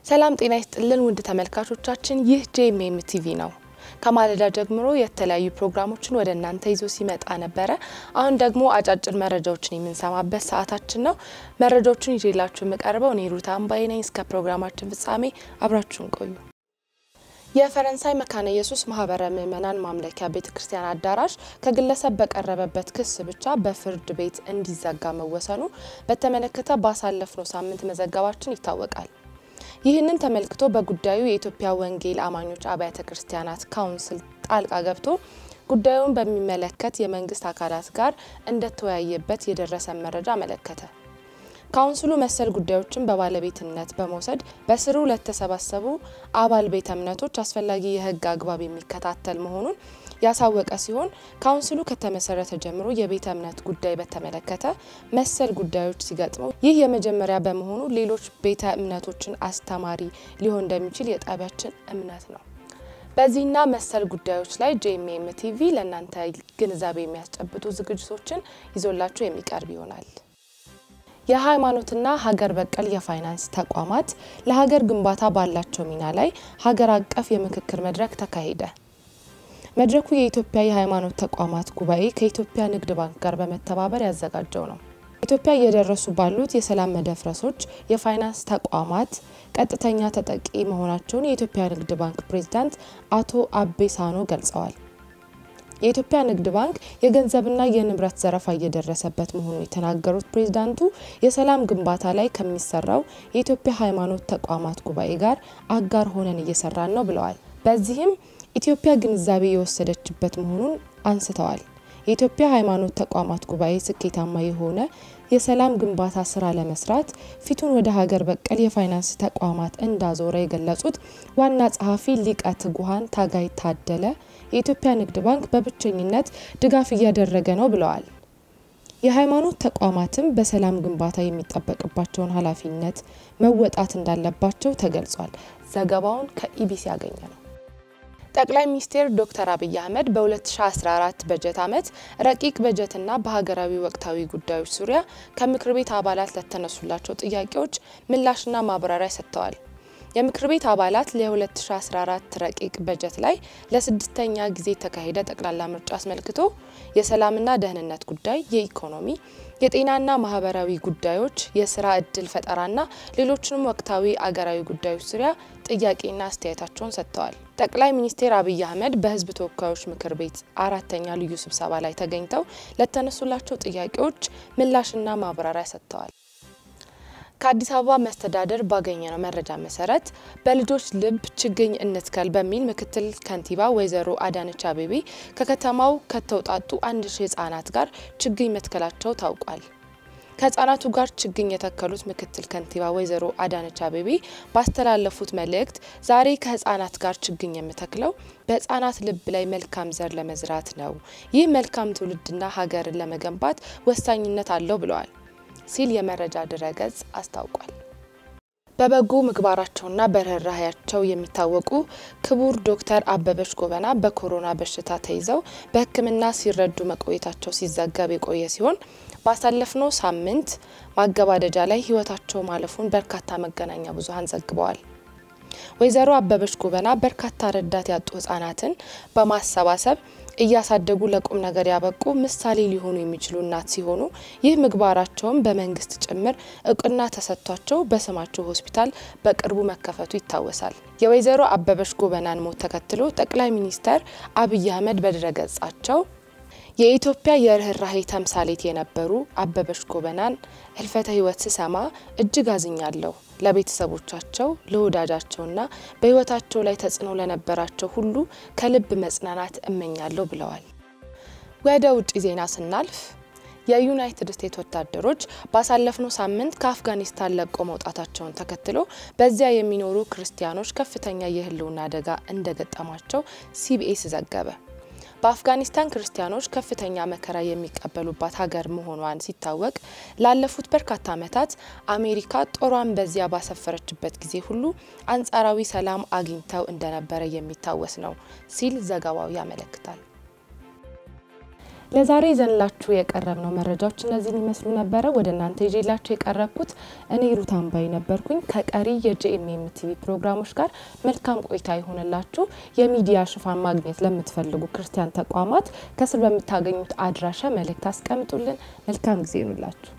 ሰላም ጤና ይስጥልን ውድ ተመልካቾቻችን፣ ይህ ጄኤምኤም ቲቪ ነው። ከማለዳ ጀምሮ የተለያዩ ፕሮግራሞችን ወደ እናንተ ይዞ ሲመጣ ነበረ። አሁን ደግሞ አጫጭር መረጃዎችን የምንሰማበት ሰዓታችን ነው። መረጃዎቹን ይዤላችሁ የምቀርበው እኔ ሩታ አምባዬ ነኝ። እስከ ፕሮግራማችን ፍጻሜ አብራችሁን ቆዩ። የፈረንሳይ መካነ ኢየሱስ ማህበረ ምዕመናን ማምለኪያ ቤተ ክርስቲያን አዳራሽ ከግለሰብ በቀረበበት ክስ ብቻ በፍርድ ቤት እንዲዘጋ መወሰኑ በተመለከተ ባሳለፍነው ሳምንት መዘገባችን ይታወቃል። ይህንን ተመልክቶ በጉዳዩ የኢትዮጵያ ወንጌል አማኞች አብያተ ክርስቲያናት ካውንስል ጣልቃ ገብቶ ጉዳዩን በሚመለከት የመንግስት አካላት ጋር እንደተወያየበት የደረሰን መረጃ አመለከተ። ካውንስሉ መሰል ጉዳዮችን በባለቤትነት በመውሰድ በስሩ ለተሰባሰቡ አባል ቤተ እምነቶች አስፈላጊ የሕግ አግባብ የሚከታተል መሆኑን ያሳወቀ ሲሆን ካውንስሉ ከተመሰረተ ጀምሮ የቤተ እምነት ጉዳይ በተመለከተ መሰል ጉዳዮች ሲገጥመው ይህ የመጀመሪያ በመሆኑ ሌሎች ቤተ እምነቶችን አስተማሪ ሊሆን እንደሚችል የጣቢያችን እምነት ነው። በዚህና መሰል ጉዳዮች ላይ ጄኤምኤም ቲቪ ለእናንተ ግንዛቤ የሚያስጨብጡ ዝግጅቶችን ይዞላችሁ የሚቀርብ ይሆናል። የሃይማኖትና ሀገር በቀል የፋይናንስ ተቋማት ለሀገር ግንባታ ባላቸው ሚና ላይ ሀገር አቀፍ የምክክር መድረክ ተካሄደ። መድረኩ የኢትዮጵያ የሃይማኖት ተቋማት ጉባኤ ከኢትዮጵያ ንግድ ባንክ ጋር በመተባበር ያዘጋጀው ነው። ኢትዮጵያ እየደረሱ ባሉት የሰላም መደፍረሶች የፋይናንስ ተቋማት ቀጥተኛ ተጠቂ መሆናቸውን የኢትዮጵያ ንግድ ባንክ ፕሬዝዳንት አቶ አቤ ሳኖ ገልጸዋል። የኢትዮጵያ ንግድ ባንክ የገንዘብና የንብረት ዘረፋ እየደረሰበት መሆኑን የተናገሩት ፕሬዝዳንቱ የሰላም ግንባታ ላይ ከሚሰራው የኢትዮጵያ ሃይማኖት ተቋማት ጉባኤ ጋር አጋር ሆነን እየሰራን ነው ብለዋል። በዚህም ኢትዮጵያ ግንዛቤ የወሰደችበት መሆኑን አንስተዋል። የኢትዮጵያ ሃይማኖት ተቋማት ጉባኤ ስኬታማ የሆነ የሰላም ግንባታ ስራ ለመስራት ፊቱን ወደ ሀገር በቀል የፋይናንስ ተቋማት እንዳዞረ የገለጹት ዋና ጸሐፊ ሊቀ ትጉሃን ታጋይ ታደለ የኢትዮጵያ ንግድ ባንክ በብቸኝነት ድጋፍ እያደረገ ነው ብለዋል። የሃይማኖት ተቋማትም በሰላም ግንባታ የሚጠበቅባቸውን ኃላፊነት መወጣት እንዳለባቸው ተገልጿል። ዘገባውን ከኢቢሲ ያገኘ ነው። ጠቅላይ ሚኒስትር ዶክተር አብይ አህመድ በ2014 በጀት ዓመት ረቂቅ በጀትና በሀገራዊ ወቅታዊ ጉዳዮች ዙሪያ ከምክር ቤት አባላት ለተነሱላቸው ጥያቄዎች ምላሽና ማብራሪያ ሰጥተዋል። የምክር ቤት አባላት ለ2014 ረቂቅ በጀት ላይ ለስድስተኛ ጊዜ የተካሄደ ጠቅላላ ምርጫ አስመልክቶ የሰላምና ደህንነት ጉዳይ፣ የኢኮኖሚ፣ የጤናና ማህበራዊ ጉዳዮች፣ የስራ እድል ፈጠራና ሌሎችንም ወቅታዊ አገራዊ ጉዳዮች ዙሪያ ጥያቄና አስተያየታቸውን ሰጥተዋል። ጠቅላይ ሚኒስትር አብይ አህመድ በሕዝብ ተወካዮች ምክር ቤት አራተኛ ልዩ ስብሰባ ላይ ተገኝተው ለተነሱላቸው ጥያቄዎች ምላሽና ማብራሪያ ሰጥተዋል። ከአዲስ አበባ መስተዳደር ባገኘነው መረጃ መሰረት በልጆች ልብ ችግኝ እንትከል በሚል ምክትል ከንቲባ ወይዘሮ አዳነች አቤቤ ከከተማው ከተውጣጡ አንድ ሺህ ህጻናት ጋር ችግኝ መትከላቸው ታውቋል። ከህጻናቱ ጋር ችግኝ የተከሉት ምክትል ከንቲባ ወይዘሮ አዳነች አቤቤ ባስተላለፉት መልእክት ዛሬ ከህጻናት ጋር ችግኝ የምተክለው በህጻናት ልብ ላይ መልካም ዘር ለመዝራት ነው። ይህ መልካም ትውልድና ሀገርን ለመገንባት ወሳኝነት አለው ብለዋል ሲል የመረጃ ድረገጽ አስታውቋል። በበጎ ምግባራቸውና በርህራሄያቸው የሚታወቁ ክቡር ዶክተር አበበች ጎበና በኮሮና በሽታ ተይዘው በሕክምና ሲረዱ መቆየታቸው ሲዘገብ የቆየ ሲሆን ባሳለፍነው ሳምንት ማገባደጃ ላይ ህይወታቸው ማለፉን በርካታ መገናኛ ብዙኃን ዘግበዋል። ወይዘሮ አበበች ጎበና በርካታ ረዳት ያጡ ህጻናትን በማሰባሰብ እያሳደጉ ለቁም ነገር ያበቁ ምሳሌ ሊሆኑ የሚችሉ እናት ሲሆኑ ይህ ምግባራቸውን በመንግስት ጭምር እውቅና ተሰጥቷቸው በስማቸው ሆስፒታል በቅርቡ መከፈቱ ይታወሳል። የወይዘሮ አበበች ጎበናን ሞት ተከትሎ ጠቅላይ ሚኒስትር አብይ አህመድ በድረገጻቸው የኢትዮጵያ የርኅራሄ ተምሳሌት የነበሩ አበበች ጎበናን ህልፈተ ህይወት ስሰማ እጅግ አዝኛለሁ። ለቤተሰቦቻቸው፣ ለወዳጃቸውና በህይወታቸው ላይ ተጽዕኖ ለነበራቸው ሁሉ ከልብ መጽናናት እመኛለሁ ብለዋል። ወደ ውጭ ዜና ስናልፍ የዩናይትድ ስቴትስ ወታደሮች ባሳለፍነው ሳምንት ከአፍጋኒስታን ለቆ መውጣታቸውን ተከትሎ በዚያ የሚኖሩ ክርስቲያኖች ከፍተኛ የህልውና አደጋ እንደገጠማቸው ሲቢኤስ ዘገበ። በአፍጋኒስታን ክርስቲያኖች ከፍተኛ መከራ የሚቀበሉባት ሀገር መሆኗን ሲታወቅ ላለፉት በርካታ ዓመታት አሜሪካ ጦሯን በዚያ ባሰፈረችበት ጊዜ ሁሉ አንጻራዊ ሰላም አግኝተው እንደነበረ የሚታወስ ነው ሲል ዘገባው ያመለክታል። ለዛሬ ይዘንላችሁ የቀረብነው መረጃዎች እነዚህን ይመስሉ ነበረ። ወደ እናንተ ይዤላችሁ የቀረብኩት እኔ ሩት አምባይ ነበርኩኝ። ከቀሪ የጄኤምኤም ቲቪ ፕሮግራሞች ጋር መልካም ቆይታ ይሆንላችሁ። የሚዲያ ሽፋን ማግኘት ለምትፈልጉ ክርስቲያን ተቋማት ከስር በምታገኙት አድራሻ መልእክት አስቀምጡልን። መልካም ጊዜ ይሁንላችሁ።